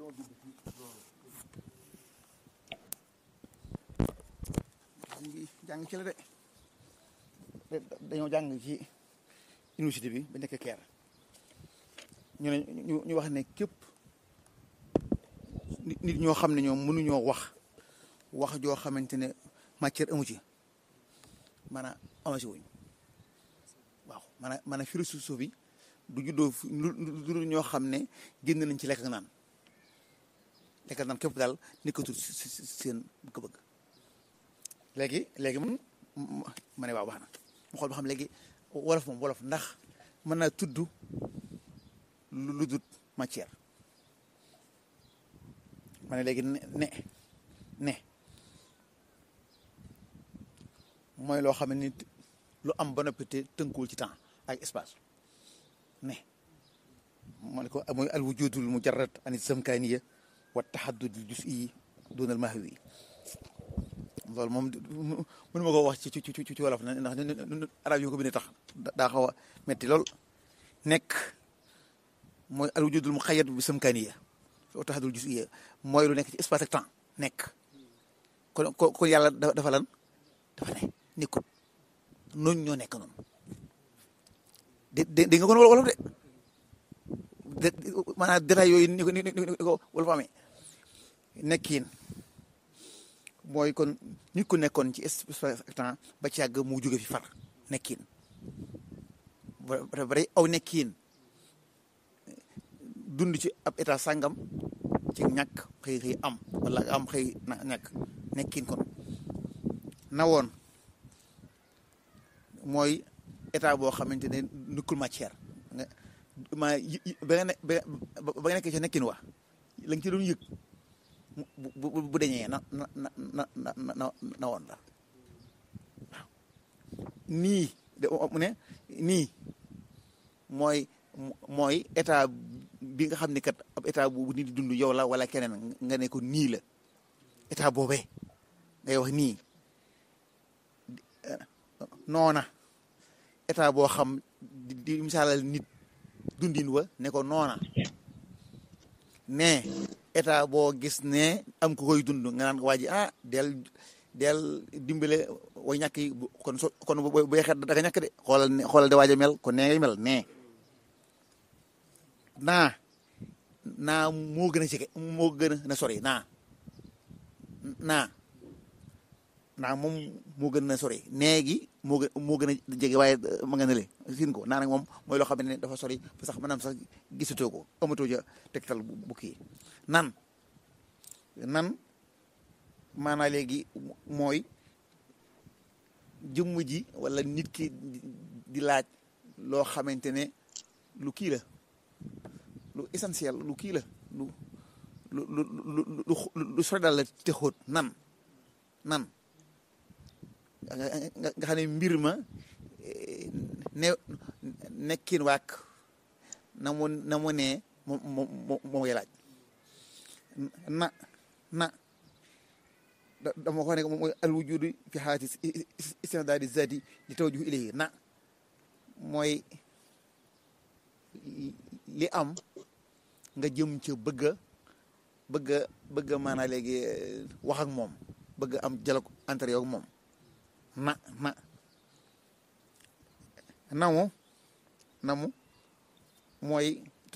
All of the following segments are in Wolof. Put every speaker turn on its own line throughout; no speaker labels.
ngi jàng ci la de dañoo jàng ci université bi ba nekk keer ñu ne ñu ñu wax ne képp nit ñoo xam ne ñoom mënuñoo wax wax joo xamante ne matière amu ci maanaam amasi wuñ waaw maanaam maanaam philosophie bi du juddoo lu ñoo xam ne génn nañ ci lekk ak naan lekk ak naan képp daal nekkatul seen bëgg-bëgg léegi léegi moom ma ne waaw wax na mu xool ba xam léegi wolof moom wolof ndax mën naa tudd lu dut matière ma ne léegi ne ne ne mooy loo xam ne nit lu am ba noppi te tënkuwul ci temps ak espace ne moo ne ko mooy al wujudul mujarrad ani zamkaniya wa tahaddudul juz'i duna al mahwi loolu moom mënu ma ko wax ci ci ci ci wolof na ndax arab yi ko bindee tax daa xaw a metti lool nekk mooy al wujudul muqayyad bi zamkaniya wa tahaddudul juz'iyya mooy lu nekk ci espace ak temps nekk kon kon yàlla dafa lan dafa ne nekkut noonu ñoo nekk noonu de de di nga kon wolof de de maanaam détail yooyu ni ko ni ko wolof amee nekkiin mooy kon nit ku nekkoon ci espace ak temps ba ci yàgg mu jóge fi far nekkiin ba bari aw nekkiin dund ci ab état sàngam ci ñàkk xëy xëy am wala am xëy na ñàkk nekkiin kon na woon mooy état boo xamante ne nukkul matière nga ma ba nga ne ba nga nekkee ci nekkin wax la nga ci doon yëg bu bu bu deñee na na na na na na woon la waaw nii de mu ne nii mooy mooy état bi nga xam ne kat ab état bu nit di dund yow la wala keneen nga ne ko nii la état boobee ngay wax nii noona état boo xam di di misaalal nit dundin wa ne ko noona ne état boo gis ne am ko koy dund nga naan waa ji ah del del dimbale way ñàkk yi kon so kon bu xet da nga ñàkk de xoolal ne xoolal de waaj a mel kon nee ngay mel nee naa naa moo gën a jege moo gën a na sori naa naa naa moom moo gën a sori nee gi moo gën moo gën a jege waaye ma nga ne le siin ko naa nag moom mooy loo xam ne dafa sori ba sax maanaam sax gisatoo ko amatoo ja tegtal bu kii nan nan maanaa léegi mooy jëmm ji wala nit ki di laaj loo xamante ne lu kii la lu essentiel lu kii la lu lu lu lu lu sori daal la te xóot nan nan nga xam ne mbir ma ne nekkin waak na mu na mu ne moom moom moo ngay laaj na na dama ko ne mooy al wujudu fi xaati istindaadi zati li tawjuh ilayhi na mooy li am nga jëm ca bëgg a bëgg a bëgg a maanaa léegi wax ak moom bëgg am dialogue entre yow ak moom na na namu namu mooy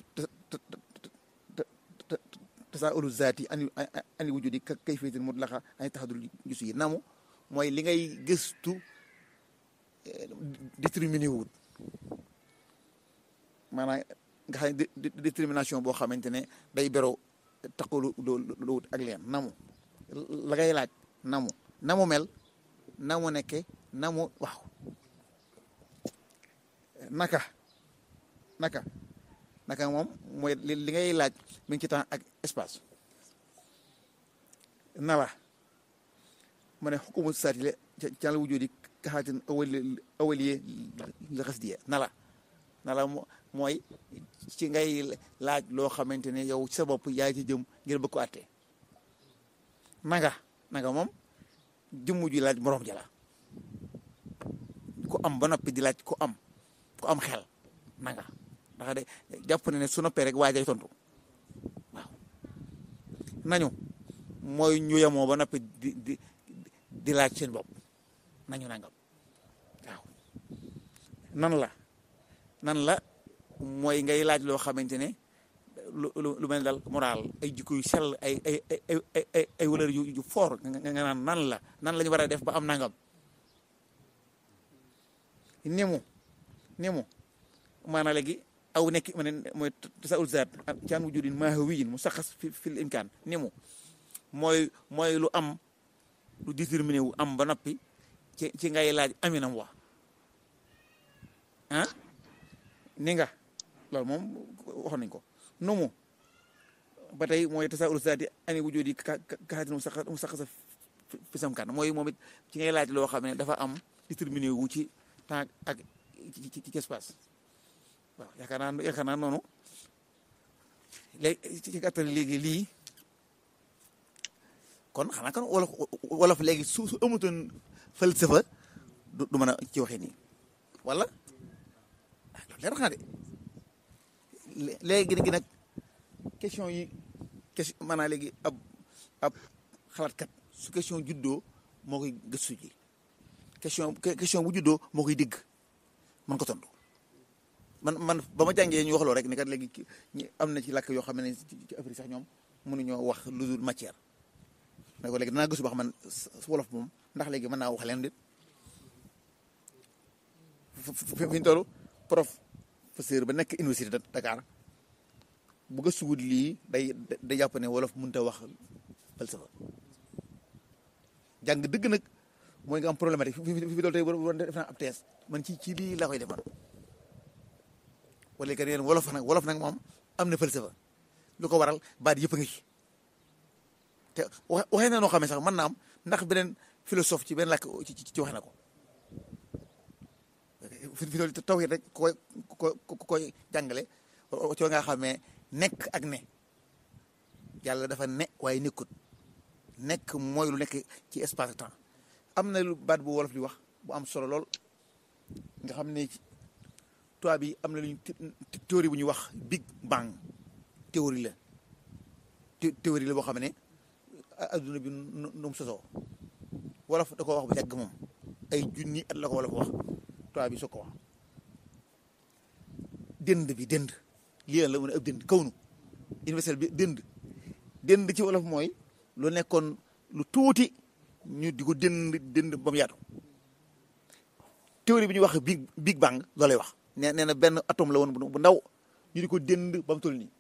tasaulu zaati ani ani wujudi ka kayfiyatin mutlaqa ani taxadul gis yi namu mooy li ngay gëstu déterminé wut maanaam nga xam ne détermination boo xamante ne day bero taqalu lu wut ak leen namu la ngay laaj namu namu mel namu nekke namu waaw naka naka naka moom mooy li ngay laaj mi ngi ci temps ak espace nala ma ne xukumu saati le can la wujudi kaxaatin awali awaliye la xas diye nala nala mooy ci ngay laaj loo xamante ne yow ci sa bopp yaay ci jëm ngir bëgg ko àtte nanga nanga moom jëmmu ji laaj moroom jala ku am ba noppi di laaj ku am ku am xel nanga ndax de jàpp ne ne su noppee rek waajay tontu waaw nañu mooy ñu yemoo ba noppi di di di laaj seen bopp nañu nangam waaw nan la nan la mooy ngay laaj loo xamante ne lu lu mel dal moral ay jikko yu sell ay ay ay ay ay valeur yu yu fort nga naan nan la nan la ñu war a def ba am nangam ni mu ni mu maanaam léegi aw nekk ma ne mooy tasaul zaat ci an wujudin maa wiyin mu saxas fi fil imkaan ni mu mooy mooy lu am lu déterminé wu am ba noppi ci ci ngay laaj aminam wax ah ni nga loolu moom waxoon nañ ko nu mu ba tey mooy tasaul zaati ani wujudi kaxatin mu saxas mu saxasa fi samkaan mooy moom it ci ngay laaj loo xam ne dafa am déterminé wu ci temps ak ci ci espace waaw yaakaar naa yaakaar naa noonu léegi ci gàttal léegi lii kon xanaa kon wolof wolof léegi su su amutoon falsafa du du mën a ci waxee nii wala ah loolu leer na de léegi gi nag question yi question maanaam léegi ab ab xalaatkat su question juddoo moo koy gëstu ji question question bu juddoo moo koy dégg mën ko tontu man man ba ma jàngee ñu wax loo rek ni kat léegi ñi am na ci làkk yoo xam ne ci Afrique sax ñoom mënuñoo wax lu dul matière ne ko léegi danaa gëstu ba xam man wolof moom ndax léegi mën naa wax leen dit fi ñu toll professeur ba nekk université de Dakar bu gëstuwut lii day day jàpp ne wolof mënut a wax falsafa jàng dëgg nag mooy nga am problématique fi fi fi dool tey war def naa ab thèse man ci ci lii laa koy defal wala kat yéen wolof nag wolof nag moom am na falsafa lu ko waral baat yëpp a ngi ci te wax waxee na noo xam ne sax mën naa am ndax beneen philosophe ci benn làkk ci ci waxee na ko fi fi dool taw rek ku koy ku koy jàngale ci nga xam ne nekk ak ne yàlla dafa ne waaye nekkut nekk mooy lu nekk ci espace temps am na lu baat bu wolof di wax bu am solo lool nga xam ne tubaab bi am na lu ñu théorie bu ñuy wax big bang théorie la théorie la boo xam ne adduna bi nu mu sosoo wolof da ko wax bu yàgg moom ay junni at la ko wolof wax tubaab bi soo ko wax dënd bi dënd lii la mën a ëpp dënd kawnu universel bi dënd dënd ci wolof mooy lu nekkoon lu tuuti ñu di ko dënd dënd ba mu yaatu théorie bi ñuy wax big big bang loolay wax nee nee na benn atome la woon bu ndaw ñu di ko dënd ba mu toll nii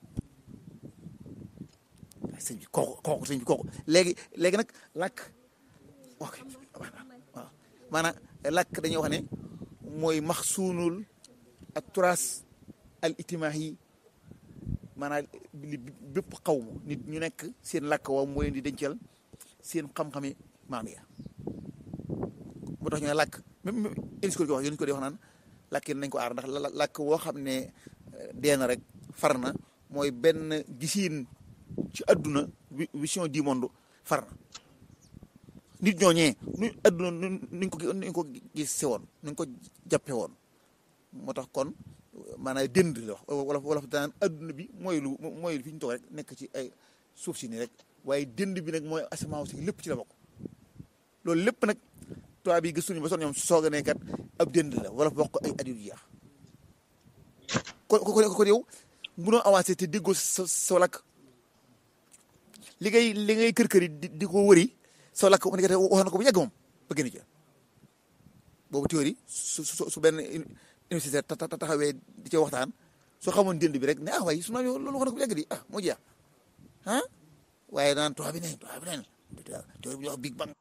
sëñ bi kooku kooku sëñ bi kooku léegi léegi nag làkk ok waaw maanaam làkk dañuy wax ne mooy maxsuunul ak turaas al itimaax yi maanaam li bépp xaw ma nit ñu nekk seen làkk woo moo leen di dencal seen xam-xami maam ya moo tax ñu ne làkk même UNESCO ko wax yéen ko di wax naan làkk yi nañ ko aar ndax làkk woo xam ne dee na rek far na mooy benn gisiin ci àdduna vision du monde far na nit ñooñee nu àdduna nuñ ko nuñ ko gis woon nuñ ko jàppe woon moo tax kon maanaam dënd la wax wala wala daan àdduna bi mooy lu mooy fi ñu toog rek nekk ci ay suuf si nii rek waaye dënd bi nag mooy asamaan si lépp ci la bokk loolu lépp nag tubaab yi gëstuñu ba son ñoom soog a ne kat ab dënd la wala bokk ay at yu jeex ko ko ko yow munoo avancé te déggoo sa sa lakk li ngay li ngay kër kër yi di ko wëri sa lakk wax na ko bu yàgg moom ba gën a jël boobu théorie su su su benn université taxawee di ca waxtaan soo xamoon dënd bi rek ne ah waaye su ma loolu wax na ko bu yàgg di ah moo jeex ah waaye daan tubaab bi ne tubaab bi ne théorie bi ñuy wax big bang